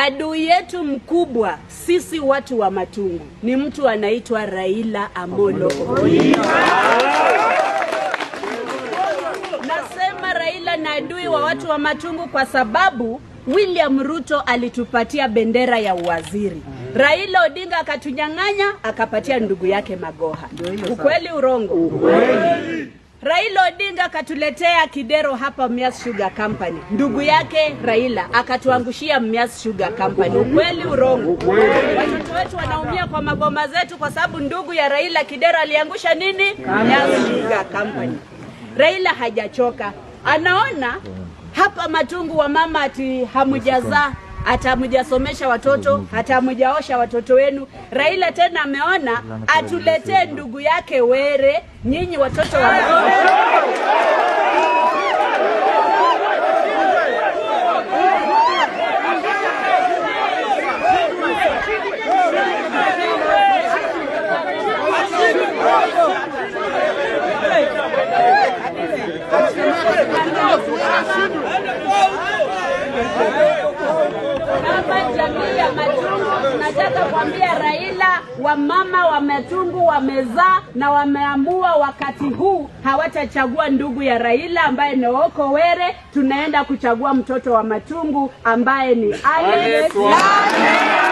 Adui yetu mkubwa sisi watu wa Matungu ni mtu anaitwa Raila Amolo Odinga. Nasema Raila ni adui wa watu wa Matungu kwa sababu William Ruto alitupatia bendera ya uwaziri. Raila Odinga akatunyang'anya akapatia ndugu yake Magoha. Ukweli urongo? Raila Odinga akatuletea Kidero hapa Mias Sugar Company. Ndugu yake Raila akatuangushia Mias Sugar Company. Ukweli urongo? Watoto wetu wanaumia kwa maboma zetu kwa sababu ndugu ya Raila Kidero aliangusha nini? Mias Sugar Company. Raila hajachoka, anaona hapa Matungu wa mama ati hamujazaa hata hamujasomesha watoto hata hamujaosha watoto wenu. Raila tena ameona atuletee ndugu yake Were, nyinyi watoto wa kama jamii ya Matungu tunataka kuambia Raila, wamama wa Matungu wamezaa na wameamua wakati huu hawatachagua ndugu ya Raila ambaye ni Oko Were, tunaenda kuchagua mtoto wa Matungu ambaye ni Alex Lamu.